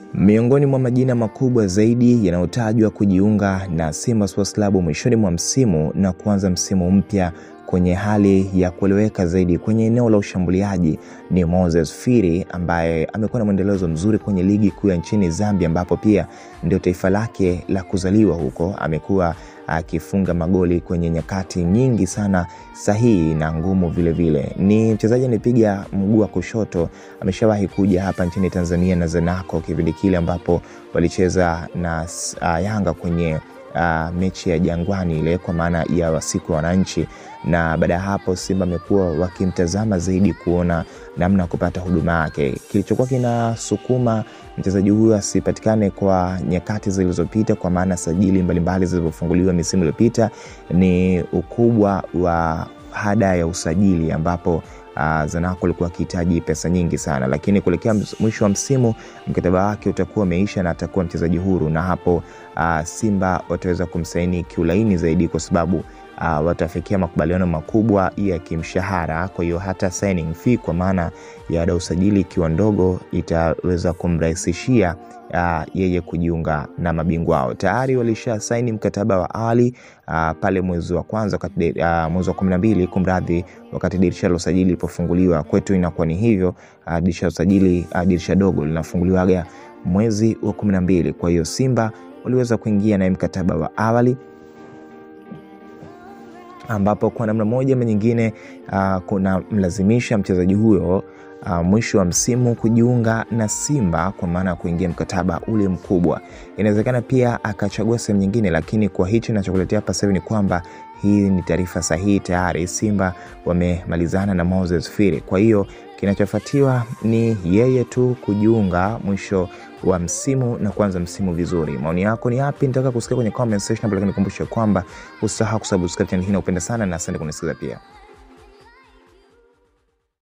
Miongoni mwa majina makubwa zaidi yanayotajwa kujiunga na Simba Sports Club mwishoni mwa msimu na kuanza msimu mpya kwenye hali ya kueleweka zaidi kwenye eneo la ushambuliaji ni Moses Firi ambaye amekuwa na mwendelezo mzuri kwenye ligi kuu ya nchini Zambia, ambapo pia ndio taifa lake la kuzaliwa huko. Amekuwa akifunga magoli kwenye nyakati nyingi sana sahihi na ngumu vilevile vile. Ni mchezaji anipiga mguu wa kushoto, ameshawahi kuja hapa nchini Tanzania na Zanaco kipindi kile ambapo walicheza na uh, Yanga kwenye uh, mechi ya Jangwani ile kwa maana ya siku ya wananchi, na baada ya hapo Simba amekuwa wakimtazama zaidi kuona namna ya kupata huduma yake. Kilichokuwa kinasukuma mchezaji huyo asipatikane kwa nyakati zilizopita, kwa maana sajili mbalimbali zilizofunguliwa misimu iliyopita, ni ukubwa wa hada ya usajili ambapo Uh, Zanaco alikuwa akihitaji pesa nyingi sana, lakini kuelekea mwisho wa msimu mkataba wake utakuwa umeisha na atakuwa mchezaji huru, na hapo uh, Simba wataweza kumsaini kiulaini zaidi kwa sababu uh, watafikia makubaliano makubwa ya kimshahara. Kwa hiyo hata signing fee kwa maana ya ada usajili ikiwa ndogo itaweza kumrahisishia uh, yeye kujiunga na mabingwa wao. Tayari walisha saini mkataba wa awali uh, pale mwezi wa kwanza wakati uh, mwezi wa kumi na mbili kumradhi, wakati dirisha la usajili lilipofunguliwa. Kwetu inakuwa ni hivyo uh, dirisha la usajili uh, dirisha dogo linafunguliwaga mwezi wa kumi na mbili. Kwa hiyo Simba waliweza kuingia naye mkataba wa awali ambapo kwa namna moja ama nyingine uh, kuna mlazimisha mchezaji huyo uh, mwisho wa msimu kujiunga na Simba kwa maana ya kuingia mkataba ule mkubwa. Inawezekana pia akachagua sehemu nyingine, lakini kwa hichi nachokuletea hapa sasa ni kwamba hii ni taarifa sahihi. Tayari Simba wamemalizana na Moses Firi, kwa hiyo kinachofuatiwa ni yeye tu kujiunga mwisho wa msimu na kuanza msimu vizuri. Maoni yako ni yapi? Nitaka kusikia kwenye comment section hapo, lakini nikumbushe kwamba usahau kusubscribe channel hii na upenda sana, na asante kunisikiza pia.